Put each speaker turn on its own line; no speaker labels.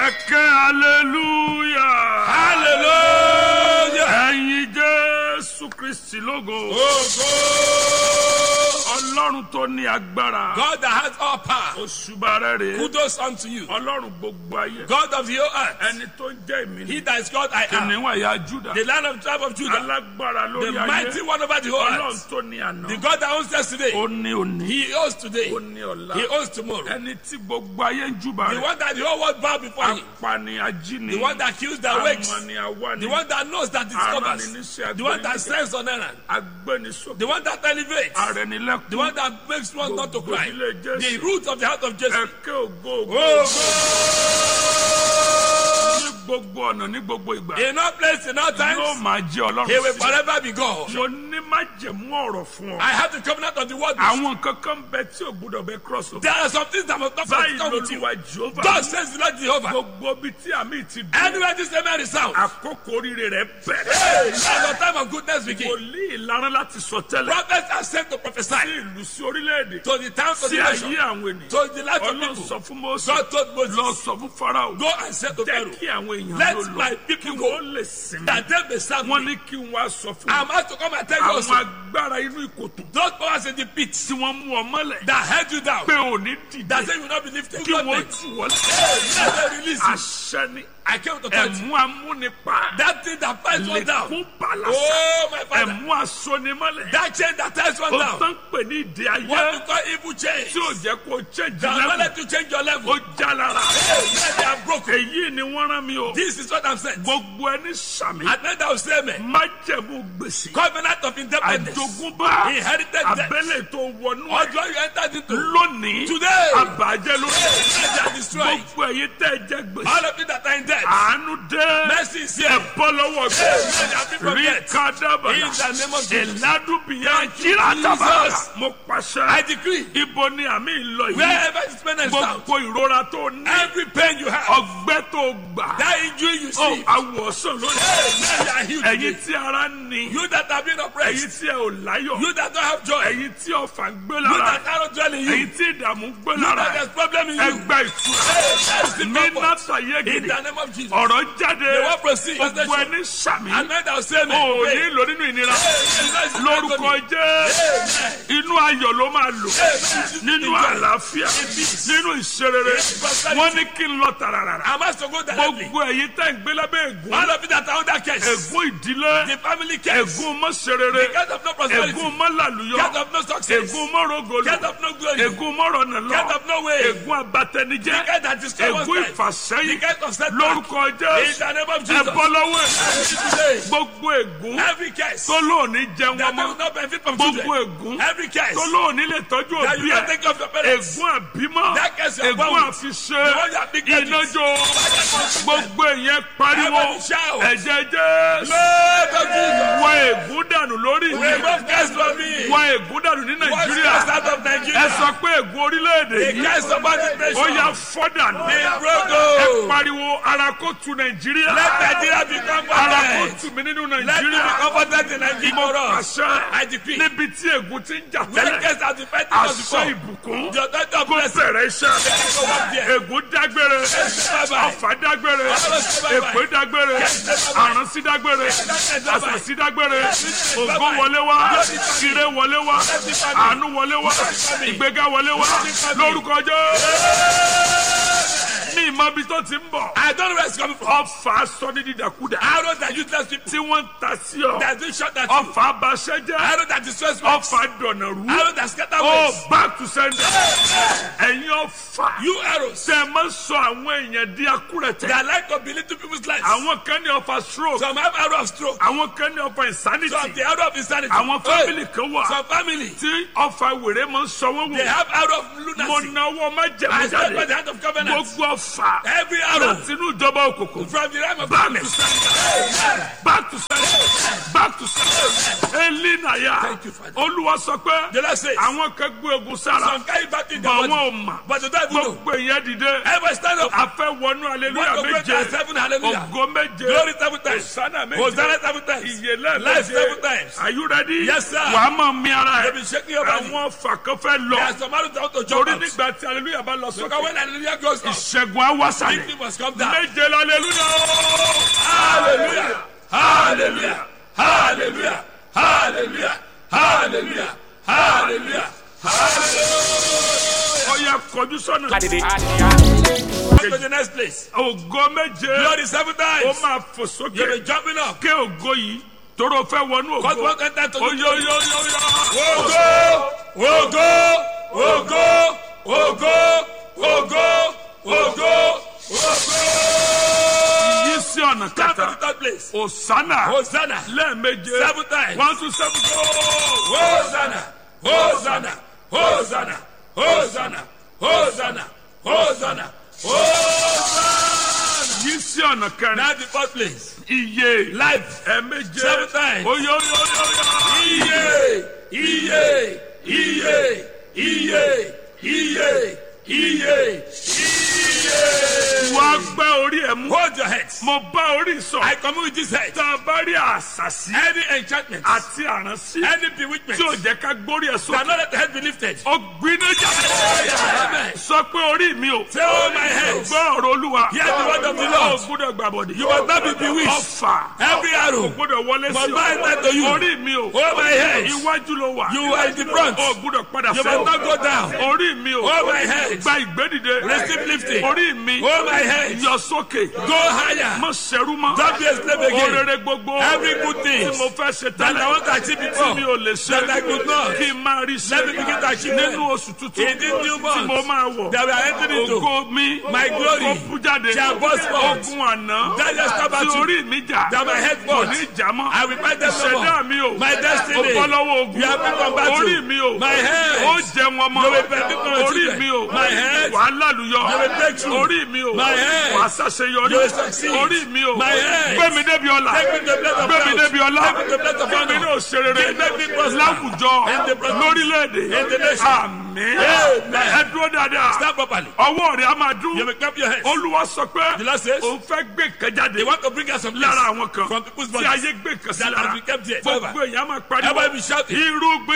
Ẹ̀kẹ́ hallelujah.
Hallelujah.
Ẹ̀yin Jésù Kristi lógo.
Ògo.
Ọlọ́run tó ní agbára.
God that has all power.
Òṣùbà rẹ̀ rèé.
Kudos unto you.
Ọlọ́run gbogbo ayé.
God of your earth.
Ẹni tó ń jẹ́ èmi
He
ni.
that is God I am.
Kìnìún ẹ̀yà Júdà.
The land of tribe of Judah.
Alágbára
The
lórí
mighty
ayé.
one over the whole
Ọlọ́run
earth.
tó ní àná.
The God that owns yesterday.
Ó ní òní.
He owns today.
Ó ní ọ̀la.
He owns tomorrow.
Ẹni tí gbogbo ayé ń júbà
The
rẹ̀.
one that the whole world bow before him.
Apani ajíni.
The one that kills that wakes.
Amani awani.
The one that knows that discovers.
Aránniníṣẹ́
The one that
agbẹniníṣẹ́.
sends on errand.
Agbẹnisókè.
The one that elevates.
Arẹnilẹ́kùn.
The one that makes one not to cry.
Gbogbo ilé Jésù.
The root of the heart of Jesus.
Ẹ̀kẹ́ ògo ògo. Ní gbogbo ọ̀nà ní gbogbo ìgbà.
In all places, in all
Yóò
times,
máa jẹ́ ọlọ́run
He will
sí.
forever be God.
Mo ní májẹ̀mú ọ̀rọ̀ fún ọ.
I have the covenant of the word.
Àwọn kankan bẹ tí ò gbúdọ̀ bẹ cross over.
There are some things that must not
Báyìí
come with you.
lolúwa Jehova.
God says the Lord Jehovah.
Gbogbo bí tí àmì ti dùn.
Anywhere this amen is sound.
Àkókò oríire rẹ̀ bẹ̀rẹ̀.
Now the time of goodness begin.
Wòlíì ìlànà láti sọ tẹ́lẹ̀.
Prophets are sent to prophesy
Sí ìlú sí orílẹ̀-èdè.
to the towns of
Sí
the
ayé
nation,
àwọn ènìyàn.
to the life of
Ọlọ́run
people.
sọ fún Mósè.
God told Moses,
Lọ sọ fún Fáráò.
Go and say to
Jẹ́
Pharaoh,
kí àwọn èèyàn
Let
ló
my
lọ.
people
Kí
go.
wọ́n lè sinmi.
that they may serve
Wọ́n
me.
ní kí n wá sọ fún
I'm
wọn.
asked to come and tell you
Àwọn
also.
agbára inú ìkòtò
Those powers in the pit
tí wọ́n mú ọ mọ́lẹ̀.
that held you down,
Pé ò ní dìde.
that say you will not be lifted.
Kí
God
wọ́n
may-
tù wọ́n
Let them release you.
Àṣẹ ni.
I came to touch you.
Ẹ̀mú amúnipa.
That thing that ties one down.
Lẹ̀kún bàlàsà.
Oh, my father.
Ẹ̀mú asonimọ́lẹ̀.
That chain that ties one
Ó
down.
tán pè ní ìdí
What
ayé.
we call evil chain.
Tí ò jẹ́ kó change
That will not
level.
let you change your level.
Ó já lára.
Let they are broken.
Èyí ni wọ́n rán mi o.
This is what I'm saying.
Gbogbo ẹni sàmì.
At night I will say, man,
Májẹ̀mú gbèsè.
covenant of independence.
Àjogúnbá.
Inherited debt.
Abẹ́lẹ̀ tó wọnú ẹ̀.
Ọjọ́ you entered into.
Lónìí.
Today.
Àbàjẹ́ lórí.
Let they are destroyed.
Gbogbo ẹ̀yin tẹ́ ẹ jẹ gbèsè.
All of you that are in debt.
Àánú dé.
Mercy is here.
Ẹ bọ́ lọ́wọ́ gbèsè.
Let their people
Rí
get.
kádàbàlà.
In the name of Jesus.
Ìládùbìyàn
Thank you,
jíra tábàlà.
Jesus.
Mo
I
pàṣẹ.
decree.
Ibo ni àmì ìlọ yìí.
Wherever this pain is found.
Gbogbo ìrora tó ní.
Every pain you have.
Ọgbẹ́ tó gbà.
That injury you
Ó
see.
àwòsàn lónìí.
Let they are healed
Ẹ̀yin
today.
tí ara ní.
You that have been
Ẹ̀yin
oppressed.
tí ẹ ò láyọ̀.
You that don't have joy.
Ẹ̀yin tí ọ̀fà ń gbé
You
lára.
that cannot dwell in you.
Ẹ̀yin tí ìdààmú ń gbé
You
lára.
that there's problem in you.
Ẹgbẹ́ ìtura.
That's the
Ní
comfort.
Násà
In
Yégede.
the name of Jesus.
Ọ̀rọ̀ jáde.
The word proceed.
Gbogbo ẹni sàmì.
And men that will say,
O
man,
ò
pray.
ní lò nínú ìnira.
Lórúkọ
Lórúkọ jẹ́. Inú ayọ̀ ló máa lò. Nínú àlàáfíà. Nínú ìṣerere. Wọ́n ní kí n lọ tàràràrà.
I'm asked to go directly.
Gbogbo ẹ̀yin tẹ́ ń gbé lábẹ́ ègún.
All of you that are under curse.
Ègún ìdílé.
The family curse.
Ègún mọ́ṣerere.
Get of no prosperity.
Ègún mọ́làlúyọ.
Get of no success.
Ègún mọ́rọ̀gọ́lù.
Get of no glory.
Ègún mọ́rọ̀nà
Get
lọ.
of no way.
Ègún abatẹnijẹ́.
Get that destroy one's
Ègún
life. The
ìfàsẹ́yìn.
kind of setback.
Lórúkọ
In
Jésù.
the name of
Ẹ
Jesus.
bọ́ lọ́wọ́ ẹ̀.
Today.
Gbogbo ègún
Every curse.
tó lóòní jẹun
That they will
ọmọ.
not benefit from
Gbogbo
children.
ègún
Every curse.
tó lóòní lè tọ́jú
That
òbí
you can
ẹ̀.
take care of your parents.
Ègún àbímọ.
That curse you are
Ègún
born with.
àfiṣe.
The one you are big
Iná
babies.
jó. Gbogbo èèyàn pariwo.
Everybody shout.
Ẹ̀jẹ̀ Jésù.
Lord of Jesus.
Wọ ègún dànù lórí mi.
Remove curse from me.
Wọ ègún dànù ní
Wash
Nàìjíríà.
curse out of
Ẹ
Nigeria.
sọ pé ègún orílẹ̀-èdè
The
yìí.
curse of body
Ó
pressure.
yá fọ́ dànù.
Be
Ẹ
broken.
pariwo ara kó tu Nàìjíríà.
Let Nigeria become
Ara kó
comforted.
tù mí nínú
Let me be
Nàìjíríà.
comforted in Nigeria for us.
Àṣẹ
I decree.
níbi tí ègún ti ń jà
Let
tẹ́lẹ̀.
curse out the fighting us
Àṣẹ
before.
ìbùkún
The authority of
kó
blessing.
bẹ̀rẹ̀ iṣẹ́.
Go back there.
Ègún dágbére.
Bye-bye.
Ọ̀fà dágbére. Èpè dágbére. Àránsí dágbére. Àṣàṣí dágbére. Ògo wọlé wá. Ire wọlé wá. Àánú wọlé wá. Ìgbéga wọlé wá. Lórúkọ Jésù. Ní ìmọ̀ ibi tó ti ń bọ̀.
I don't know where it's coming from.
Ọ̀fà sọ ní dídàkudà.
Arrows that useless people
Tí wọ́n ń ta sí ọ.
that do shot at you.
Ọ̀fà abaṣẹ́ jẹ́.
Arrows that destroys works.
Ọ̀fà dọ̀nà rú.
Arrows that scatter
Oh,
ways.
back to sender. Ẹ̀yin ọ̀fà.
You arrows
Tẹ máa ń sọ àwọn èèyàn di akúrẹ̀tẹ̀.
that like to belittle people's lives.
Àwọn kan ní ọ̀fà stroke.
Some have arrow of stroke.
Àwọn kan ní ọ̀fà
Some
insanity.
the arrow of insanity.
Àwọn
Hey,
family kan wà.
Some family
Tí ọ̀fà wèrè máa ń sọ wọ́n
they
wò.
have arrow of
Mo
lunacy.
náwó má
I
jẹ̀mú
stand by
jáde.
the hand of covenant.
Gbogbo ọ̀fà.
Every arrow
Láti inú ìjọba òkùnkùn.
from the realm of
Back to
darkness.
sender. Back to sender. Back to sender. Elinaya.
Thank you, Father.
Olúwa sọ pé
The Lord says,
àwọn kan gbé ogun sára.
some carry back in their
Bọ̀
body,
wọn ò mà.
but they don't even know.
Gbogbo èèyàn dìde.
Everybody stand up.
A fẹ́ wọnú aleluya
One to great
méje.
and seven hallelujah.
Ògo méje.
Glory seven times.
Hosanna méje.
Hosanna seven times.
Ìyèlé
Life seven
méje.
times.
Are you ready?
Yes, sir.
Wàá mọ̀ mí ara
They
ẹ̀.
be shaking your body.
Àwọn ọ̀fà kan fẹ́
There are
lọ.
some arrows that want to jump
Torí
out.
nígbà tí aleluya bá lọ
Because
sókè.
when hallelujah goes up,
Ìṣẹ́gun á wà wá sàlẹ̀
Victory must come down.
méje lálẹ́lúyà
Hallelujah. Hallelujah. Hallelujah. Hallelujah. Hallelujah. Hallelujah.
ọ̀yà kọjú sọ́nà
Come to the next place.
ògo méje
Glory seven
ó
times.
máa fò
You'll
sókè
be jumping up.
ké ògo yìí tóró fẹ́ wọnú
Cause
ògo
one can time to do
oyoyoyoyo
Ogo! Ogo! Ogo! Ogo! Ogo! Ogo! Ogo!
yí sí ọ̀nà
Come to
kẹta
the third place.
òsánà
Hosanna.
lẹ́ẹ̀méje
Seven times.
one two seven go.
Hosanna! Hosanna! Hosanna! Hosanna! Hosanna! Hosanna! Hosanna!
yí sí ọ̀nà kẹrin
Now the fourth place.
iye
Life.
ẹ̀ẹ̀méje
Seven times.
oyoyoyoyo
Iye! Iye! Iye! Iye! Iye! Iye! Iye!
wá gbẹ́ orí ẹ̀ mú
Hold your heads.
mo bá orí sọ
I commune with this head.
tá a bá rí àṣàṣì
Any enchantment,
àti àránsí
any bewitchment,
tí ò jẹ́ ká gbórí ẹ̀
that
sókè
not let the head be lifted.
ó gbiná jáde
Amen.
sọ pé orí mi ò
Say, oh my head,
gbọ́ ọ̀rọ̀ olúwa
Hear the word of the
ó
Lord.
gbúdọ̀ gbàbọ̀dì
You must not be bewitched.
ọfà
Every
kò
arrow
gbúdọ̀ wọlé
must
sí
not enter to you.
orí mi ò
Oh my head,
iwájú ló wà
you are in the front.
ó gbúdọ̀ padà
You must not go down.
orí mi ò
Oh my head,
gba ìgbédìde
receive lifting.
orí mi
Oh my head,
yọ sókè
go higher.
mọ sẹ́rú mọ́
Don't be a slave again.
orere gbogbo
Every good thing
tí mo fẹ́ ṣe
that I
tẹ́lẹ̀
want to achieve
tí
before,
mi ò lè ṣe
that I could not.
kí n máa rí ṣe
Let me begin to achieve them.
nínú oṣù tuntun
In this new
tí mo
month
máa wọ̀
that we are entering into,
ògo mi
my glory
ó bú jáde
shall burst forth.
ogun àná
That just come
tí
at you.
orí mi jà
That my head
kò
fought.
ní jà mọ́
I will fight them no
ìṣẹ̀dá
more.
mi ò
My destiny.
ó bọ́ lọ́wọ́ ogun
You have been from battle.
orí mi ò
My head.
ó jẹ wọn mọ́
You will benefit from your
orí
children.
mi ò
My head.
wàá lálùyọ
You will break through.
orí mi ò
My head.
wàá ṣàṣeyọrí
You will succeed.
orí mi ò
My head.
gbé mi débi ọlá
Take me to the place of
gbé mi
wealth.
débi ọlá
Take me to the place of
gbé mi
honor.
ní òṣèré
Make me prosper.
láwùjọ
In the presence.
lórílẹ̀‐èdè
In the nation.
àmín
Amen.
ẹ dúró dáadáa
Stand properly.
ọwọ́ rẹ̀ á máa dún
You will clap your hands.
olúwa sọ pé
The Lord says,
òun fẹ́ gbé nǹkan jáde
They want to bring us some
lára
place
àwọn kan
from people's
tí
bodies
ayé gbé nǹkan sí
that
lára
has been kept here
gbogbo
forever.
èèyàn máa pariwo
Everybody be shouting.
irúgbìn.